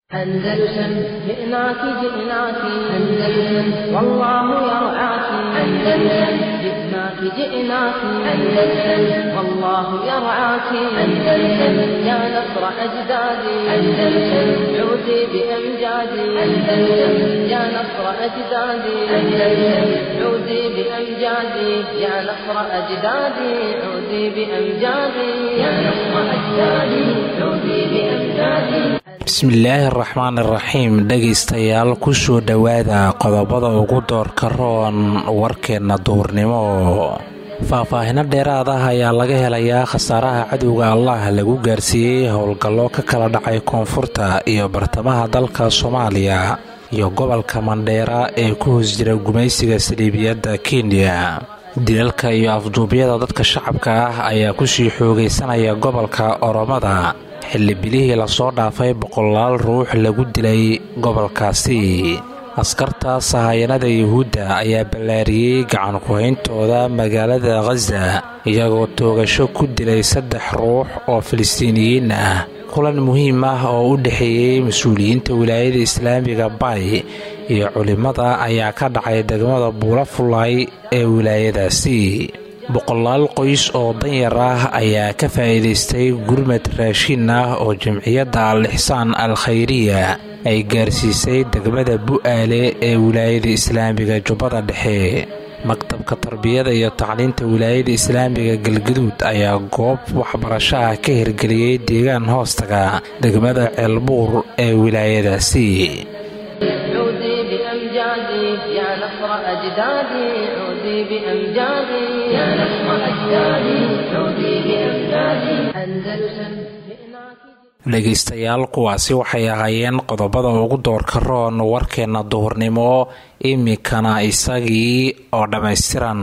أندلسن جئناك جئناك أندلسن والله يرعاك أندلسن جئناك جئناك أندلسن والله يرعاك أندلسن يا نصر أجدادي أندلسن عودي بأمجادي أندلسن يا نصر أجدادي أندلسن عودي بأمجادي يا نصر أجدادي عودي بأمجادي يا نصر أجدادي عودي بأمجادي bismillaahi araxmaan iraxiim dhegaystayaal kusoo dhowaada qodobada ugu doorka roon warkeenna duurnimo faahfaahino dheeraad ah ayaa laga helayaa khasaaraha cadowga allah lagu gaarsiiyey howlgallo ka kala dhacay koonfurta iyo bartamaha dalka soomaaliya iyo gobolka mandheera ee ku hoos jira gumaysiga saliibiyadda kenya dilalka iyo afduubyada dadka shacabka ah ayaa kusii xoogaysanaya gobolka oromada xilli bilihii lasoo dhaafay boqolaal ruux lagu dilay gobolkaasi askarta sahayanada yuhuudda ayaa ballaariyey gacan ku-hayntooda magaalada khaza iyagoo toogasho ku dilay saddex ruux oo filistiiniyiin ah kulan muhiim ah oo u dhexeeyey mas-uuliyiinta wilaayada islaamiga bay iyo culimmada ayaa ka dhacay degmada buula fullaay ee wilaayadaasi boqolaal qoys oo danyar ah ayaa ka faa'iidaystay gurmad raashin ah oo jamciyadda al ixsaan al khayriya ay gaarsiisay degmada bu'aale ee wilaayada islaamiga jubbada dhexe maktabka tarbiyada iyo tacliinta wilaayada islaamiga galgaduud ayaa goob waxbarasho ah ka hirgeliyey deegaan hoostaga degmada ceelbuur ee wilaayadaasi عودي بأمجادي يا نصر أجدادي عودي بأمجادي يا نصر أجدادي عودي بأمجادي أندلسن dhegaystayaal kuwaasi waxay ahaayeen qodobada ugu doorka roon warkeenna duhurnimo iminkana isagii oo dhammaystiran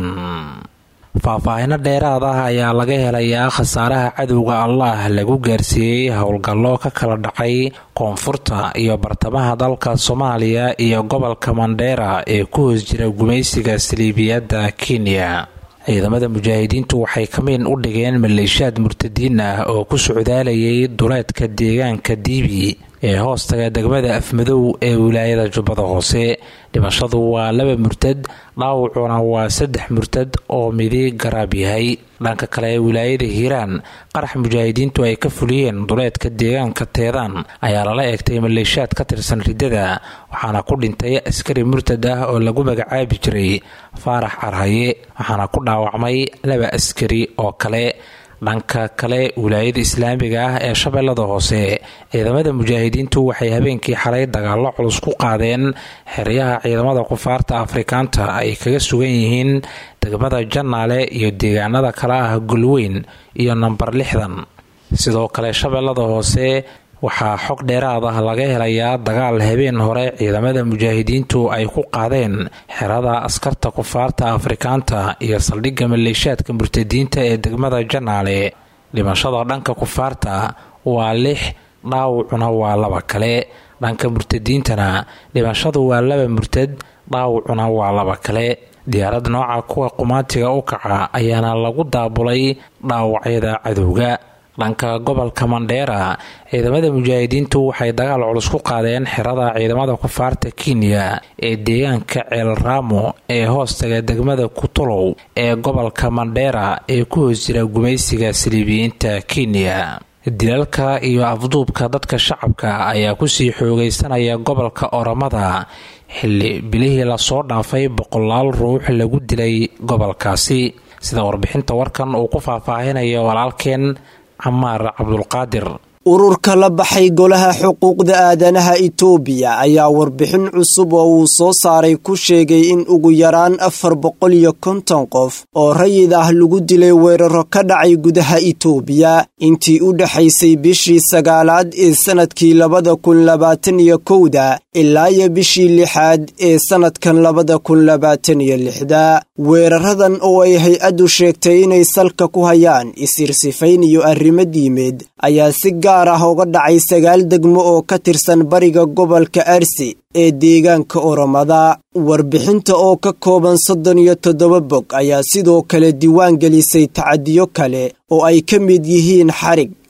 faahfaahino dheeraad ah ayaa laga helayaa khasaaraha cadowga allah lagu gaarsiiyey howlgallo ka kala dhacay koonfurta iyo bartamaha dalka soomaaliya iyo gobolka mandheera ee ku hoos jira gumaysiga saliibiyadda kenya ciidamada mujaahidiintu waxay kamiin u dhigeen maleeshiyaad murtadiin ah oo ku socdaalayay duleedka deegaanka diibi ee hoostaga degmada afmadow ee wilaayada jubbada hoose dhimashadu waa laba murtad dhaawacuna waa saddex murtad oo midi garaab yahay dhanka kale wilaayada hiiraan qarax mujaahidiintu ay ka fuliyeen duleedka deegaanka teedaan ayaa lala eegtay maleeshiyaad ka tirsan riddada waxaana ku dhintay askari murtad ah oo lagu magacaabi jiray faarax carhaye waxaana ku dhaawacmay laba askari oo kale dhanka kale wilaayada islaamiga ah ee shabeellada hoose ciidamada mujaahidiintu waxay habeenkii xalay dagaallo culus ku qaadeen xeryaha ciidamada kufaarta afrikaanta ay kaga sugan yihiin degmada jannaale iyo deegaanada kale ah golweyn iyo nambar lixdan sidoo kale shabeellada hoose waxaa xog dheeraad ah laga helayaa dagaal habeen hore ciidamada mujaahidiintu ay ku qaadeen xerada askarta kufaarta afrikaanta iyo saldhigga maleeshiyaadka murtadiinta ee degmada janaale dhimashada dhanka kufaarta waa lix dhaawacuna waa laba kale dhanka murtadiintana dhimashadu waa laba murtad dhaawacuna waa laba kale diyaarad nooca kuwa qumaatiga u kaca ayaana lagu daabulay dhaawacyada cadowga dhanka gobolka mandheera ciidamada mujaahidiintu waxay dagaal culus ku qaadeen xerada ciidamada kufaarta kenya ee deegaanka ceel raamo ee hoostaga degmada kutulow ee gobolka mandheera ee ku hoos jira gumaysiga saliibiyiinta kenya dilalka iyo afduubka dadka shacabka ayaa kusii xoogaysanaya gobolka oromada xilli bilihii lasoo dhaafay boqolaal ruux lagu dilay gobolkaasi sida warbixinta warkan uu ku faahfaahinayo walaalkeen camaar cabdulqaadir ururka la baxay golaha xuquuqda aadanaha itoobiya ayaa warbixin cusub oo uu soo saaray ku sheegay in ugu yaraan afar boqol iyo konton qof oo rayid ah lagu dilay weeraro ka dhacay gudaha itoobiya intii u dhexaysay bishii sagaalaad ee sannadkii labada kun labaatan iyo kowda ilaa iyo bishii lixaad ee sannadkan labada kun labaatan iyo lixda weeraradan oo ay hay-addu sheegtay inay salka ku hayaan isirsifayn iyo arrimo diimeed ayaa si gaar ah uga dhacay sagaal degmo oo ka tirsan bariga gobolka arsi ee deegaanka oromada warbixinta oo ka kooban soddon iyo toddoba bog ayaa sidoo kale diiwaan gelisay tacadiyo kale oo ay ka mid yihiin xarig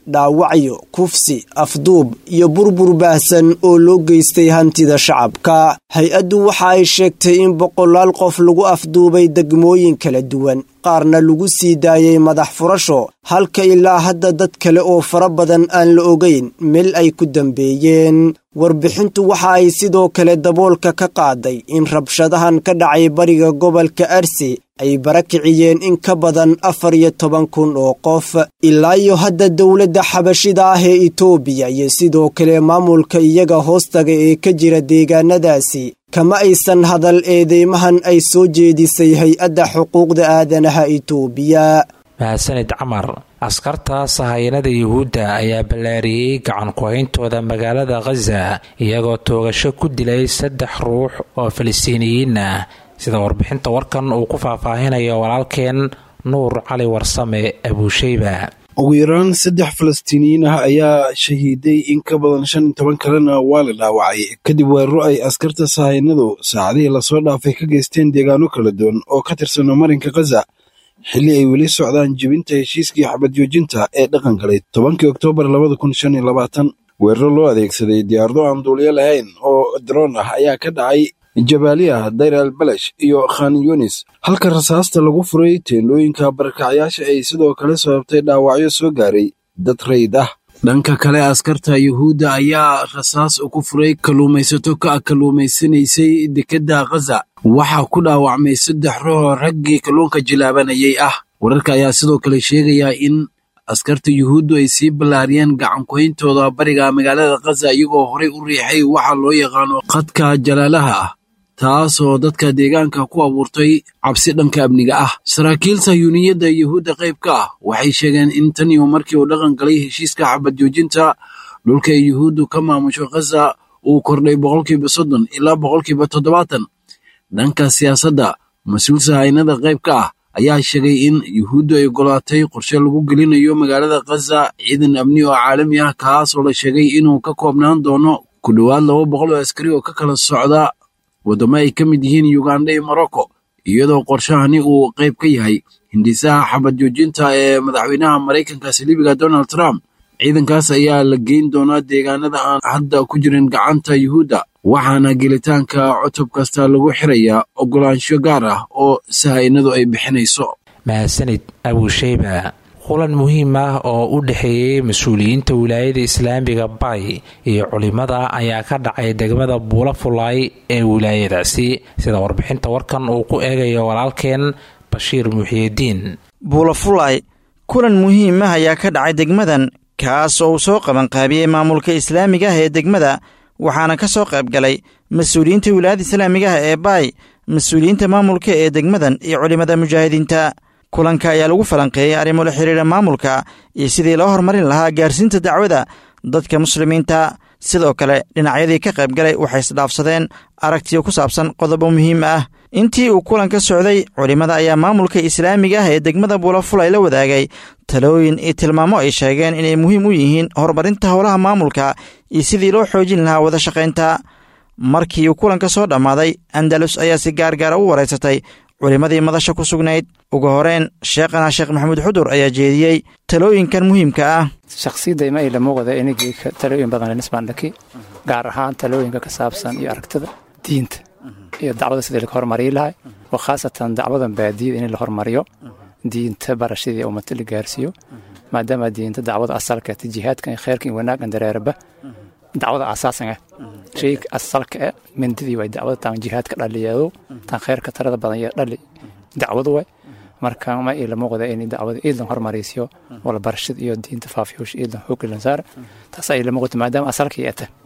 dhaawacyo kufsi afduub iyo burbur baahsan oo loo geystay hantida shacabka hay-addu waxa ay sheegtay in boqolaal qof lagu afduubay degmooyin kala duwan qaarna lagu sii daayay madax furasho halka ilaa hadda dad kale oo fara badan aan la ogayn meel ay ku dambeeyeen warbixintu waxa ay sidoo kale daboolka ka qaaday in rabshadahan ka dhacay bariga gobolka arsi ay barakiciyeen in ka badan afar iyo toban kun oo qof ilaa iyo hadda dowladda xabashida ah ee itoobiya iyo sidoo kale maamulka iyaga hoostaga ee ka jira deegaanadaasi kama aysan hadal eedeymahan ay soo jeedisay hay-adda xuquuqda aadanaha itoobiya mahadsanid camar askarta sahayanada yuhuudda ayaa ballaariyey gacan ku-hayntooda magaalada khaza iyagoo toogasho ku dilay saddex ruux oo falastiiniyiin ah sida warbixinta warkan uu ku faahfaahinayo walaalkeen nuur cali warsame abuusheyba ugu yaraan saddex falastiiniyiin ah ayaa shahiiday in ka badan shan iyo toban kalena waa la dhaawacay kadib weeraro ay askarta sahayanadu saacadihii lasoo dhaafay ka geysteen deegaano kala duwan oo ka tirsano marinka khaza xilli ay weli socdaan jebinta heshiiskii xabad joojinta ee dhaqan galay tobankii oktoobar labada kun shan iyo labaatan weeraro loo adeegsaday diyaarado aan duuliyo lahayn oo daroon ah ayaa ka dhacay jabaaliya dayr al balash iyo khan yunis halka rasaasta lagu furay teendhooyinka barakacyaasha ay sidoo kale sababtay dhaawacyo soo gaaray dad rayd ah dhanka kale askarta yuhuudda ayaa rasaas ku furay kalluumaysato ka kalluumaysanaysay dekedda khaza waxaa ku dhaawacmay saddex ruuxoo raggii kalluunka jilaabanayay ah wararka ayaa sidoo kale sheegaya in askarta yuhuuddu ay sii ballaariyeen gacankuhayntooda bariga magaalada khaza iyagoo horey u riixay waxaa loo yaqaano khadka jalaalaha ah taasoo dadka deegaanka ku abuurtay cabsi dhanka amniga ah saraakiil sayuuniyadda yuhuudda qayb ka ah waxay sheegeen in tan iyo markii uu dhaqan galay heshiiska xabad joojinta dhulka ay yuhuuddu ka maamusho khaza uu kordhay boqolkiiba soddon ilaa boqolkiiba toddobaatan dhanka siyaasadda mas-uul sahaynada qayb ka ah ayaa sheegay in yuhuuddu ay ogolaatay qorshe lagu gelinayo magaalada khaza ciidan amni oo caalami ah kaasoo la sheegay inuu ka koobnaan doono ku dhowaad laba boqol oo askari oo ka kala socda waddamo ay ka mid yihiin yuganda iyo morocco iyadoo qorshahani uu qayb ka yahay hindisaha xabad joojinta ee madaxweynaha maraykanka saliibiga donald trump ciidankaas ayaa la geyn doonaa deegaanada aan hadda ku jirin gacanta yuhuudda waxaana gelitaanka cutub kasta lagu xirayaa ogolaansho gaar ah oo sahaynadu ay bixinayso mahadsanid abuusheyba kulan muhiim ah oo u dhexeeyey mas-uuliyiinta wilaayada islaamiga bay iyo culimada ayaa ka dhacay degmada buula fulaay ee wilaayadaasi sida warbixinta warkan uu ku eegayo walaalkeen bashiir muxiyidiin buulafulay kulan muhiim ah ayaa ka dhacay degmadan kaas oo uu soo qabanqaabiyey maamulka islaamiga ah ee degmada waxaana ka soo qayb galay mas-uuliyiinta wilaayada islaamiga ah ee baay mas-uuliyiinta maamulka ee degmadan iyo culimmada mujaahidiinta kulanka ayaa lagu falanqeeyey arrimo la xiriira maamulka iyo sidii loo horumarin lahaa gaarsiinta dacwada dadka muslimiinta sidoo kale dhinacyadii ka qayb galay waxay isdhaafsadeen aragtiyo ku saabsan qodobo muhiim ah intii uu kulanka socday culimmada ayaa maamulka islaamiga ah ee degmada buulafulay la wadaagay talooyin iyo tilmaamo ay sheegeen inay muhiim u yihiin horumarinta howlaha maamulka iyo sidii loo xoojin lahaa wada shaqaynta markii uu kulanka soo dhammaaday andalus ayaa si gaargaara u waraysatay culimmadii madasha ku sugnayd ugu horeen sheekhana sheekh maxamuud xudur ayaa jeediyey talooyinkan muhiimka ah shakhsiyadda ima ila muuqda inagii talooyin badan nisbaandhaki gaar ahaan talooyinka ka saabsan iyo aragtida diinta iyo dacwada sidii laga hormariyi lahay oo khaasatan dacwadan baadiyada in la hormariyo diinta barashadii ummata la gaarsiiyo maadaama diinta dacwada asalka jihaadkan iyo kheyrkan iyo wanaaggan dareeraba dacwada asaasan ah shayga asalka ah mindidii way dacwada taan jihaadka dhaliyeedo taan kheyrka tarada badan iyo dhali dacwadu way marka ma ila muuqda in dacwada iidan hormaraysiyo wala barashada iyo diinta faafiyoosh iidan xooglan saar taas ay la muuqata maadaama asalka ay ata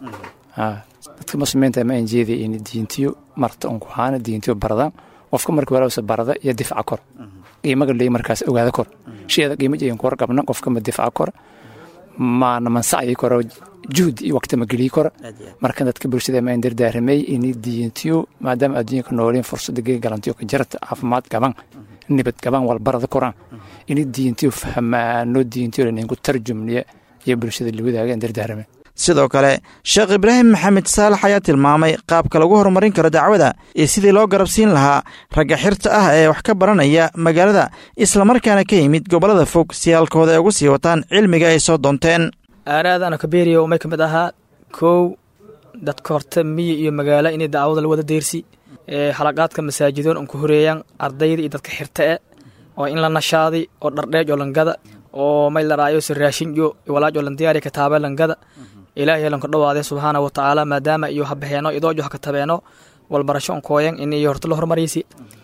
dadka muslimiinta ma injeedi in diintiyo marta un ku haana diintiyo baradaan qofka marka walaalsa barada iyo difaaca kor qiimaga leey markaas ogaada kor shayada qiimo jeeyin kor qabna qofka ma difaaca kor maana mansaci koro juhd iyo waqti ma geliyi koro marka dadka bulshada ma indardaaramay in diintiyo maadaama adduunka nooliin fursada gee galantiyo ka jarta caafimaad gaban nibad gaban walbarada koraan in diintiyo fahmaano diintiyo laninku tarjumniya iyo bulshada la wadaaga indardaaramay sidoo kale sheekh ibraahim maxamed saalax ayaa tilmaamay qaabka lagu horumarin karo dacwada iyo sidii loo garabsiin lahaa ragga xirta ah ee wax ka baranaya magaalada islamarkaana ka yimid gobollada fog si halkooda ay ugu sii wataan cilmiga ay soo doonteen aaraadana kabeeriya may ka mid ahaa kow dadka horta miyi iyo magaalo inay dacwada la wada deersi ee halaqaadka masaajidoon an ku horeeyaan ardayda iyo dadka xirta e oo in la nashaaday oo dhardheej oo langada oo may la raayo si raashinjo walaaj oo lan diyaariya kataaba langada ilaahay lanka dhawaade subxaana wa tacaala maadaama iyo habaheeno idoojo ha katabeeno walbarasho on kooyan in iyo horta la hormariysi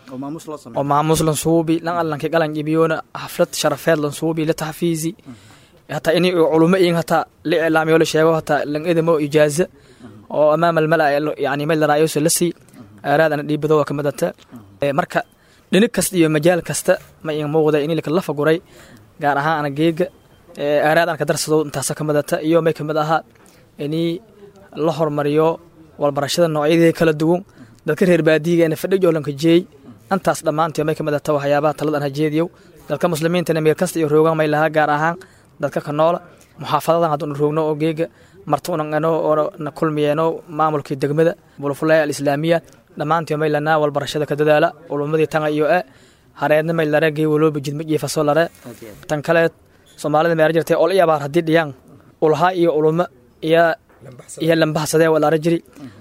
oo maamuus lan suubi lan allanka galan ibiyoona xaflad sharafeed lan suubi la taxfiisi hataa in culumo iin hataa la iclaamiyo la sheego hataa lan edamo ijaaza oo amaama almala yani may la raayo la sii aaraadana dhiibado waa ka midata marka dhinig kasta iyo majaal kasta ma iin muuqda in la faguray gaar ahaan ana geega aaraad aan ka darsado intaasa ka midata iyo may ka mid ahaa inii la hormariyo walbarashada noocyadeeda kala duwan dadka reer baadiyigeena fadhi joolanka jeey intaas dhammaantii may ka midata waxyaabaha taladan hajeediyow dadka muslimiintana meel kasta iyo roogan may lahaa gaar ahaan dadka ka noola muxaafadadan hadduuna roogno oo geega martuunano oo na kulmiyeeno maamulkii degmada bulfulaya alislaamiya dhammaantii may lanaa walbarashada ka dadaala ulumadii tanga iyo e hareedna may lare gey walooba jidma jiifaso lare tan kale soomaalida meera jirtay ol iyabaar haddii dhiyaan ulha iyo ulumo iyo iyo lambahsadee walaara jiri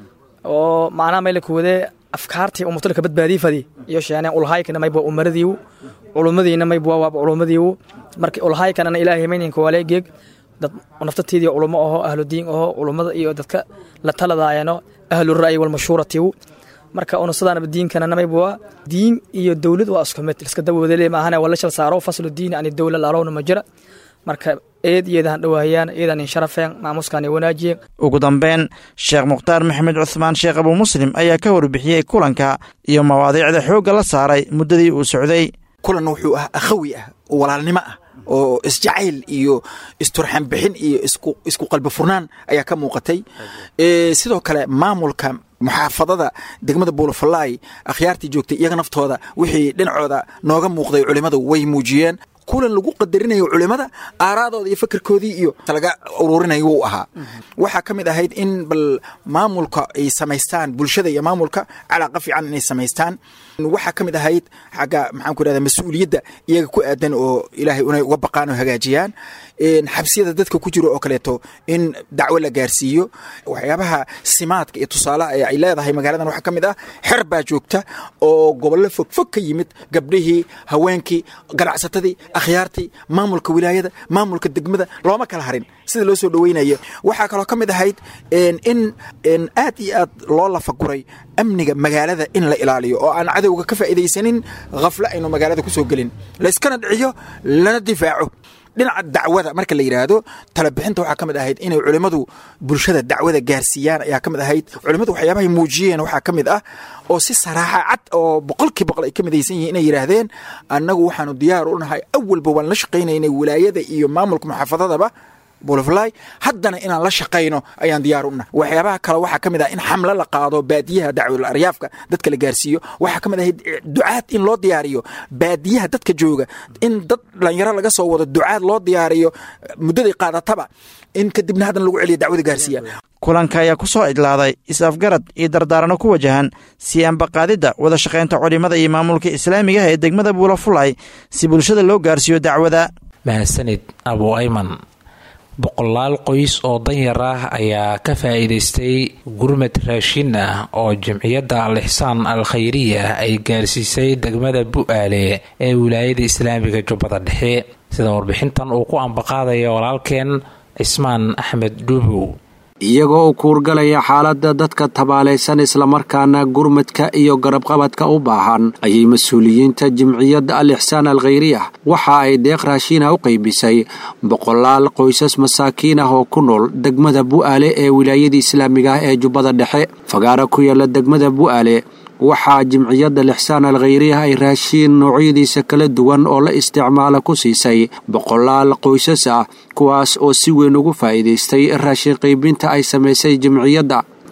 oo macnaha may la kuwadee afkaartii umutul ka badbaadii fadi iyo sheeneen ulhaykana mayba umaradiiwu culumadiina mayba waaba culumadiiwu marka ulhaykanana ilaahay mayninka waale geeg dad naftateedii culumo aho ahlu diin aho culumada iyo dadka la taladaayano ahlu ra'yi walmashuuratiiwu marka unusadaanaba diinkanana mayba waa diin iyo dowlad waa isku mid iska dawoodale maahane waa la shal saaro faslu diini ani dowla laalowna ma jira marka eed iyadan dhawaahayaan iyadan in sharafeen maamuuskan wanaajiyeen ugu dambeyn sheekh mukhtaar maxamed cuhmaan sheekh abuu muslim ayaa ka warbixiyey kulanka iyo mawaadiicda xoogga la saaray muddadii uu socday kulan wuxuu ah akhawi ah oo walaalnimo ah oo isjacayl iyo isturxan bixin iyo isku qalbi furnaan ayaa ka muuqatay sidoo kale maamulka muxaafadada degmada buulafalaay akhyaartii joogtay iyaga naftooda wixii dhinacooda nooga muuqday culimmadu way muujiyeen kulan lagu qadarinayo culimada aaraadooda iyo fakerkoodii iyo laga uruurinayo wuu ahaa waxaa ka mid ahayd in bal maamulka ay samaystaan bulshada iyo maamulka calaaqa fiican inay samaystaan waxaa ka mid ahayd xagga maxaan ku irahda mas-uuliyadda iyaga ku aadan oo ilaahay inay uga baqaan oo hagaajiyaan xabsiyada dadka ku jiro oo kaleeto in dacwo la gaarsiiyo waxyaabaha simaadka iyo tusaalaha ee ay leedahay magaaladan waxaa ka mid ah xer baa joogta oo gobollo fogfog ka yimid gabdhihii haweenkii ganacsatadii akhyaartii maamulka wilaayada maamulka degmada looma kala harin sida loo soo dhoweynayo waxaa kaloo ka mid ahayd in aad iyo aad loo lafaguray amniga magaalada in la ilaaliyo oo aan cadowga ka faa'iidaysanin khaflo aynu magaalada ku soo gelin layskana dhiciyo lana difaaco dhinaca dacwada marka la yidhaahdo talabixinta waxaa ka mid ahayd inay culimmadu bulshada dacwada gaarsiiyaan ayaa ka mid ahayd culimmadu waxyaabahay muujiyeen waxaa ka mid ah oo si saraaxa cad oo boqolkii boqol ay ka midaysan yihiin inay yidhaahdeen annagu waxaanu diyaar u nahay awalba waan la shaqaynaynay wilaayada iyo maamulka muxaafadadaba bulfly haddana inaan la shaqayno ayaan diyaar u nahay waxyaabaha kale waxaa ka mid ah in xamlo la qaado baadiyaha dacwadul aryaafka dadka la gaarsiiyo waxaa ka mid ahayd ducaad in loo diyaariyo baadiyaha dadka jooga in dad dhalinyaro laga soo wado ducaad loo diyaariyo muddaday qaadataba in kadibna haddana lagu celiyo dacwada gaarsiiya kulanka ayaa ku soo idlaaday is-afgarad iyo dardaarano ku wajahan sii ambaqaadidda wada shaqaynta culimada iyo maamulka islaamiga ah ee degmada buulafulay si bulshada loo gaarsiiyo dacwada mahadsanid abu ayman boqolaal qoys oo danyar ah ayaa ka faa'iidaystay gurmad raashin ah oo jamciyadda al ixsaan al khayriya ay gaarsiisay degmada bu'aale ee wilaayada islaamiga jubbada dhexe sida warbixintan uu ku ambaqaadaya walaalkeen cismaan axmed dhuubow iyagoo u kuurgalaya xaaladda dadka tabaalaysan islamarkaana gurmadka iyo garabqabadka u baahan ayay mas-uuliyiinta jimciyadda al ixsaan al khayriyah waxa ay deeq raashiina u qaybisay boqolaal qoysas masaakiin ah oo ku nool degmada bu'aale ee wilaayada islaamiga ah ee jubbada dhexe fagaara ku yaala degmada bu'aale waxaa jimciyadda lixsaan al khayriyah ay raashiin noocyadiisa kala duwan oo la isticmaala ku siisay boqolaal qoysas ah kuwaas oo si weyn ugu faa'iidaystay raashin qaybinta ay samaysay jimciyadda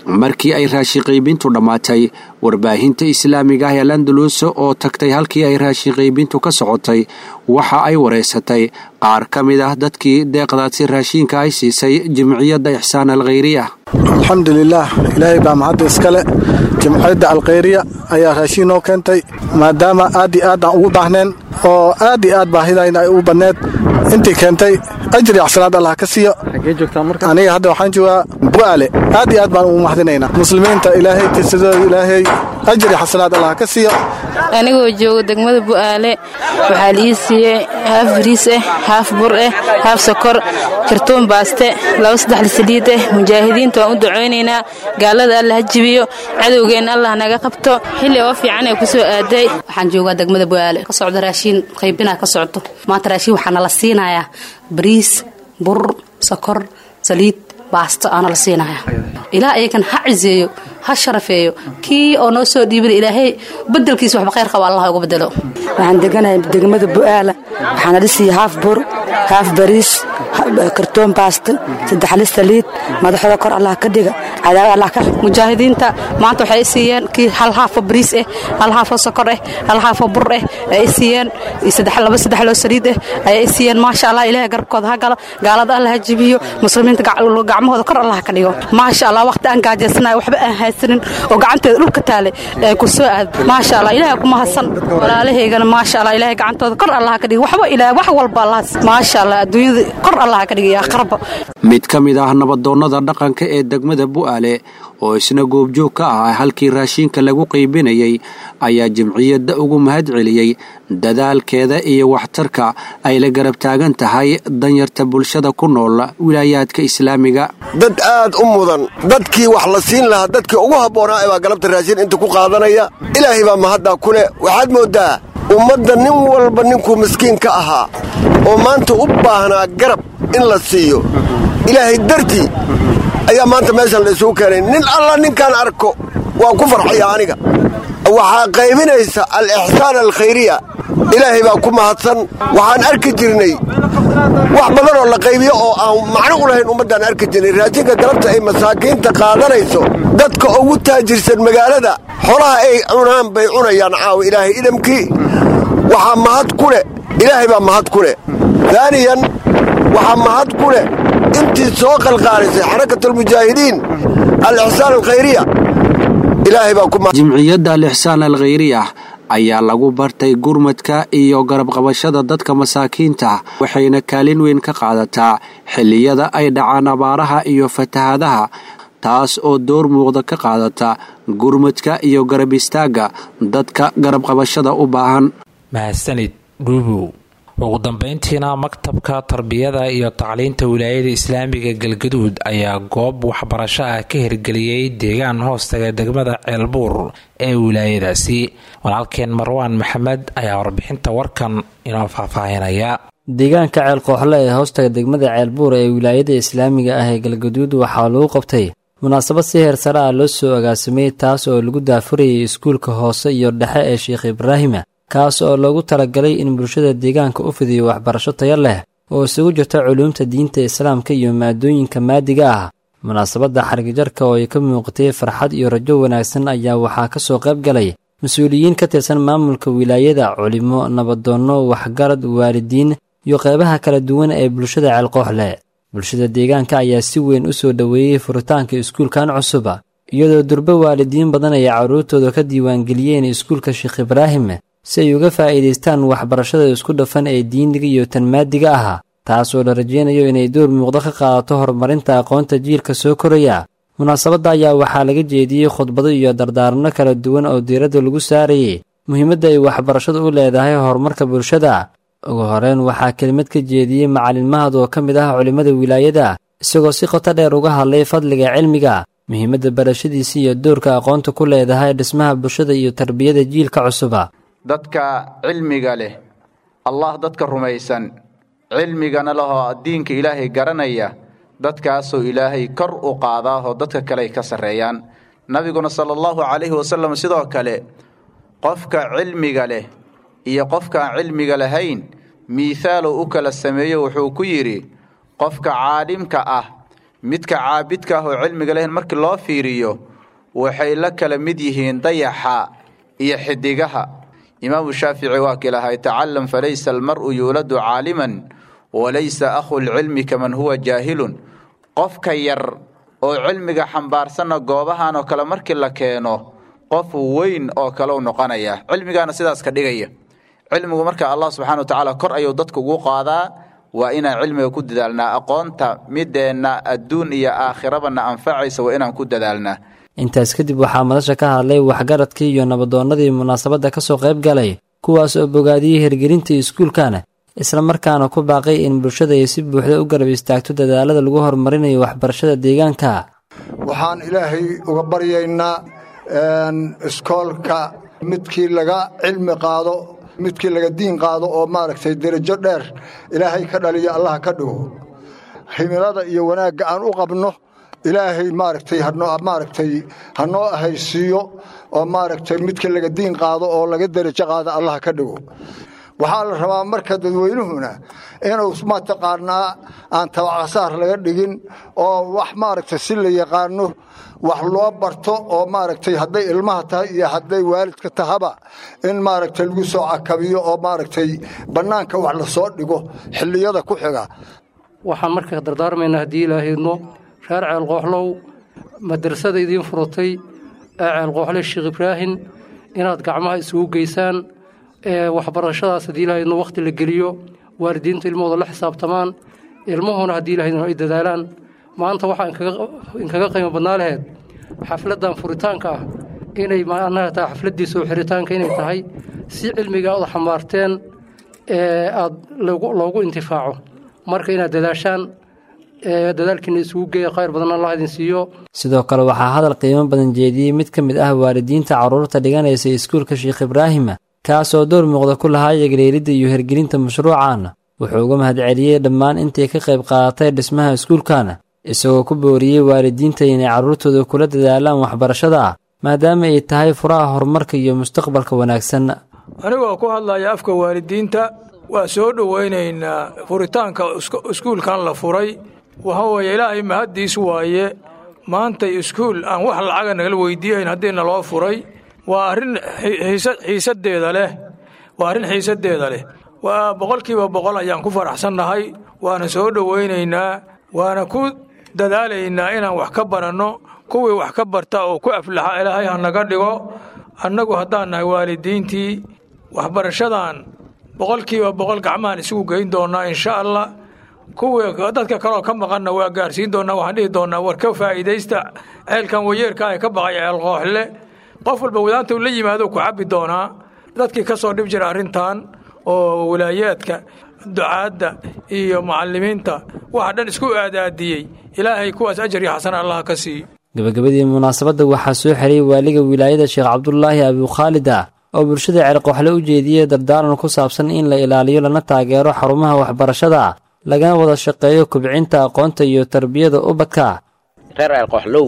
markii ay raashin qaybintu dhammaatay warbaahinta islaamiga ah ee landalus oo tagtay halkii ay raashin qaybintu ka socotay waxa ay wareysatay qaar ka mid ah dadkii deeqdaasi raashiinka ay siisay jimciyadda ixsaan alkhayriya alxamdulilaah ilaahay baa mahadda iskale jimciyadda alkhayriya ayaa raashiin noo keentay maadaama aad iyo aad aan ugu baahneen oo aad iyo aad baahidayna ay u banneed intii keentay ajri axsanaad allah ka siiyo aniga hadda waxaan joogaa bu'aale aad iyo aad baan ugu mahadinaynaa muslimiinta ilaahay tisadooda ilaahay ajri xasanaad allah ka siiyo anigoo jooga degmada bu'aale waxaa liii siiyey haaf bariis ah haaf bur ah haaf sokor kartoon baaste laba saddex lisaliid ah mujaahidiinta waan u ducaynaynaa gaalada allah ha jibiyo cadowgeenna allah naga qabto xilli oo fiican ee ku soo aaday waxaan joogaa degmada bu'aale ka socdo raashiin qaybinaa ka socdo maanta raashiin waxaa nala siinayaa bariis bur sokor saliid baasto aana la siinaya ilaa ayagan ha ciseeyo ha sharafeeyo kii oo noo soo dhiibana ilaahay bedelkiisa waxba khayr qaba allah uga bedelo waxaan deganahay degmada bu'aala waxaana dhisiiya haaf bur haaf bariis kartoon baasto saddex lis saliid madaxooda kor allah ka dhiga cadaawad allah ka mujaahidiinta maanta waxay i siiyeen kii hal haafo bariis ah hal haafo sokor ah hal haafo bur ah ay i siiyeen laba saddex loo saliid ah ayay i siiyeen maasha allah ilaahay garabkooda ha galo gaalada allah ha jibiyo muslimiinta gacmahooda kor allah ka dhigo maasha allah waqti aan gaajaysanayo waxba aan haysanin oo gacanteeda dhulka taale ee ku soo aad maasha allah ilaahay ku mahadsan walaalahaygana maasha allah ilaahay gacantooda kor allah ka dhigo waxba ilaahay wax walba allah maasha allah adduunyada kor allah ka dhigo yaa qarba mid ka mid ah nabadoonnada dhaqanka ee degmada bu'aale oo isna goobjoog ka ah halkii raashiinka lagu qaybinayay ayaa jimciyadda ugu mahad celiyey dadaalkeeda iyo waxtarka ay la garab taagan tahay danyarta bulshada ku nool wilaayaadka islaamiga dad aad u mudan dadkii wax la siin lahaa dadkii ugu habboonaa baa galabta raashiin inta ku qaadanaya ilaahay baa mahaddaa ku leh waxaad mooddaa ummadda nin walba ninkuu miskiin ka ahaa oo maanta u baahnaa garab in la siiyo ilaahay dartii ayaa maanta meeshan la isugu keenay nin alla ninkaan arko waan ku farxaya aniga waxaa qaybinaysa al-ixsaan alkhayriya ilaahay baa ku mahadsan waxaan arki jirnay wax badan oo la qaybiyo oo aan macno u lahayn ummaddaan arki jirnay raashinka galabta ay masaakiinta qaadanayso dadka ugu taajirsan magaalada xolaha ay cunaan bay cunayaan caawa ilaahay idamkii waxaa mahad ku leh ilaahay baa mahad ku leh daaniyan waxaa mahad ku leh intii soo qalqaalisay xarakatulmujaahidiin al-ixsaan alkhayriya ilaahay baa ku jimciyadda al-ixsaan alkhayriyah ayaa lagu bartay gurmadka iyo garabqabashada dadka masaakiinta waxayna kaalin weyn ka qaadataa xilliyada ay dhacaan abaaraha iyo fatahadaha taas oo door muuqda ka qaadata gurmadka iyo garab istaagga dadka garabqabashada u baahan mahadsanid dhuubow ugu dambeyntiina maktabka tarbiyada iyo tacliinta wilaayada islaamiga galgaduud ayaa goob waxbarasho ah ka hirgeliyey deegaan hoostaga degmada ceelbuur ee wilaayadaasi walaalkeen marwaan maxamed ayaa warbixinta warkan inoo faahfaahinaya deegaanka ceelkooxle ee hoostaga degmada ceelbuur ee wilaayada islaamiga ah ee galgaduud waxaa lagu qabtay munaasabad si heer sare ah loo soo agaasimay taas oo lagu daafurayay iskuulka hoose iyo dhexe ee sheekh ibraahima kaas oo loogu talagalay in bulshada deegaanka u fidiyo waxbarasho tayo leh oo isugu jirta culuumta diinta islaamka iyo maadooyinka maadiga ah munaasabadda xargijarka oo ay ka muuqatay farxad iyo rajo wanaagsan ayaa waxaa ka soo qayb galay mas-uuliyiin ka tirsan maamulka wilaayada culimo nabadoonno waxgarad waalidiin iyo qeybaha kala duwan ee bulshada ceelqooxle bulshada deegaanka ayaa si weyn u soo dhoweeyey furitaanka iskuulkan cusuba iyadoo durbe waalidiin badan ay carruurtooda ka diiwaangeliyeen iskuulka sheekh ibraahim si ay uga faa'iidaystaan waxbarashada isku dhafan ee diiniga iyo tan maadiga ah taasoo la rajaynayo inay door muuqdo ka qaadato horumarinta aqoonta jiilka soo koraya munaasabadda ayaa waxaa laga jeediyey khudbado iyo dardaaranno kala duwan oo diiradda lagu saarayay muhiimadda ay waxbarashadu u leedahay horumarka bulshada ugu horeyn waxaa kelimad ka jeediyey macalin mahad oo ka mid ah culimmada wilaayada isagoo si qoto dheer uga hadlay fadliga cilmiga muhiimadda barashadiisa iyo doorka aqoonta ku leedahay dhismaha bulshada iyo tarbiyada jiilka cusuba dadka cilmiga leh allah dadka rumaysan cilmigana lehoo diinka ilaahay garanaya dadkaasoo ilaahay kor u qaadaahoo dadka kale ay ka sarreeyaan nabiguna sala allahu calayhi wasalam sidoo kale qofka cilmiga leh iyo qofka aan cilmiga lahayn miithaaluu u kala sameeyo wuxuu ku yidhi qofka caalimka ah midka caabidka ah oo cilmiga lehen markii loo fiiriyo waxay la kala mid yihiin dayaxa iyo xidigaha imaamu shaafici waa kilahay tacalam falaysa almar'u yuuladu caaliman walaysa akhu lcilmi kaman huwa jaahilun qofka yar oo cilmiga xambaarsanna goobahan oo kale markii la keeno qof weyn oo kale u noqonaya cilmigaana sidaas ka dhigaya cilmigu marka allah subxana wa tacaala kor ayuu dadka ugu qaadaa waa inaan cilmiga ku dadaalnaa aqoonta mideenna adduun iyo aakhirabana anfacaysa waa inaan ku dadaalnaa intaas kadib waxaa madasha ka hadlay waxgaradkii iyo nabadoonnadii munaasabadda ka soo qayb galay kuwaas oo bogaadiyey hirgelinta iskuulkana islamarkaana ku baaqay in bulshada ay si buuxda u garab istaagto dadaalada lagu horumarinayo waxbarashada deegaanka waxaan ilaahay uga baryaynaa iskoolka midkii laga cilmi qaado midkii laga diin qaado oo maaragtay derajo dheer ilaahay ka dhaliyo allah ka dhigo himilada iyo wanaagga aan u qabno ilaahay maaragtay maaragtay hanoo ahaysiiyo oo maaragtay midkii laga diin qaado oo laga derajo qaado allah ka dhigo waxaa la rabaa marka dadweynuhuna inuu mataqaanaa aan tabacsaar laga dhigin oo wax maaragtay si la yaqaano wax loo barto oo maaragtay hadday ilmaha tahay iyo hadday waalidka tahaba in maaragtay lagu soo cakabiyo oo maaragtay bannaanka wax lasoo dhigo xilliyada ku xiga waxaan marka dardaarmaynaa haddii ilaahaydno reer ceelqooxlow madrasada idiin furutay ee ceelqooxle sheekh ibraahin inaad gacmaha isugu geysaan ee waxbarashadaas haddii ilahaydno wakhti la geliyo waalidiinta ilmahooda la xisaabtamaan ilmuhuna haddii ilahaydno ay dadaalaan maanta waxaa inkaga qiimo badnaa laheyd xafladdan furitaanka ah inay macnaha tahay xafladdii soo xiritaanka inay tahay si cilmiga aad xambaarteen ee aad loogu intifaaco marka inaad dadaashaan dadaalkiina isugu geeya khayr badan allah idin siiyo sidoo kale waxaa hadal qiimo badan jeediyey mid ka mid ah waalidiinta carruurta dhiganaysa iskuulka sheekh ibraahima kaasoo door muuqda ku lahaa yagleelidda iyo hirgelinta mashruucan wuxuu uga mahadceliyey dhammaan intii ka qayb qaadatay dhismaha iskuulkana isagoo ku booriyey waalidiinta inay carruurtooda kula dadaalaan waxbarashada maadaama ay tahay furaha horumarka iyo mustaqbalka wanaagsan anigoo ku hadlaya afka waalidiinta waa soo dhowaynaynaa furitaanka iskuulkan la furay waxa weeye ilaahay mahaddiis waaye maanta iskuul aan wax lacaga nagala weydiiyayn haddii naloo furay waa arrin xiisaddeeda leh waa arrin xiisaddeeda leh waa boqolkiiba boqol ayaan ku faraxsannahay waana soo dhowaynaynaa waana ku dadaalaynaa inaan wax ka baranno kuwii wax ka barta oo ku aflaxa ilaahay ha naga dhigo annagu haddaan nahay waalidiintii waxbarashadan boqolkiiba boqol gacmahaan isugu geyn doonnaa insha allah kuwii dadka kaleoo ka maqanna waa gaarsiin doonnaa waxaan dhihi doonnaa war ka faa'iidaysta ceelkan wayeerka ee ka baqay ceel qooxle qof walba wadaanta uu la yimaado ku cabbi doonaa dadkii ka soo dhib jira arrintan oo walaayaadka ducaadda iyo macallimiinta waxa dhan isku aadaadiyey ilaahay kuwaas ajar iyo xasana allah ka siiyo gabagabadii munaasabadda waxaa soo xeray waaliga wilaayada sheekh cabdulaahi abukhaalid ah oo bulshada ceelqooxle u jeediyey dardaaran ku saabsan in la ilaaliyo lana taageero xarumaha waxbarashada lagana wada shaqeeyo kubcinta aqoonta iyo tarbiyada ubadka reer ceelqooxlow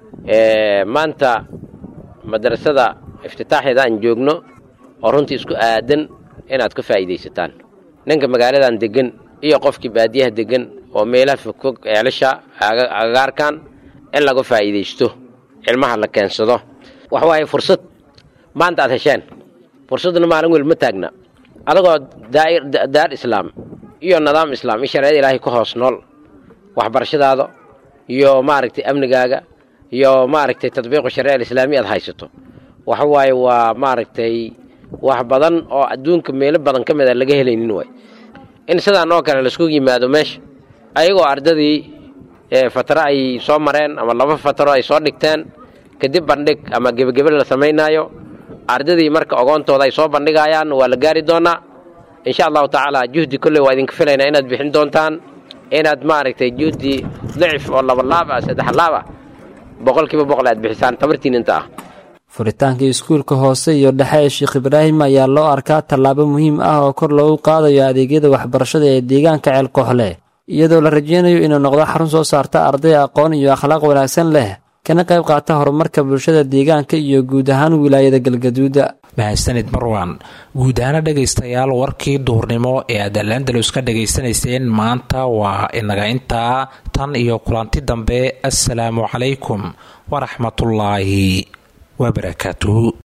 maanta madrasada iftitaaxeeda aan joogno oo runtii isku aadan inaad ka faa'iidaysataan ninka magaaladan deggan iyo qofkii baadiyaha deggan oo meelaha fogfog ceelasha agagaarkan in laga faa'iidaysto cilmaha la keensado waxa waaye fursad maanta aad hesheen fursadduna maalin weli ma taagna adagoo daar islaam iyo nidaam islaam iyo shareecada ilaahay ku hoos nool waxbarashadaada iyo maaragtay amnigaaga iyo maaragtay tadbiiqu shareeca alislaamiya aad haysato waxa waaye waa maaragtay wax badan oo adduunka meelo badan ka mid a laga helaynin waay in sidaan oo kale laisku yimaado meesha ayagoo ardadii fatro ay soo mareen ama laba fatro ay soo dhigteen kadib bandhig ama gebagebe la samaynaayo ardadii marka ogoontooda ay soo bandhigayaan waa la gaari doonaa insha allahu tacaala juhdi kolley waa idinka filaynaa inaad bixin doontaan inaad maaragtay juhdi dacif oo labalaab ah saddex laab ah boqolkiiba boqol aad bixisaan tabartiin inta ah furitaanka iskuulka hoose iyo dhexe ee sheekh ibraahim ayaa loo arkaa tallaabo muhiim ah oo kor loogu qaadayo adeegyada waxbarashada ee deegaanka ceelkooxle iyadoo la rajeynayo inuu noqdo xarun soo saarta arday aqoon iyo akhlaaq wanaagsan leh kana qayb qaata horumarka bulshada deegaanka iyo guud ahaan wilaayada galgaduuda mahadsanid marwan guud ahaana dhegaystayaal warkii duhurnimo ee aad alandalus ka dhagaysanayseen maanta waa inaga intaa tan iyo kulanti dambe assalaamu calaykum waraxmatullaahi wabarakaatuhu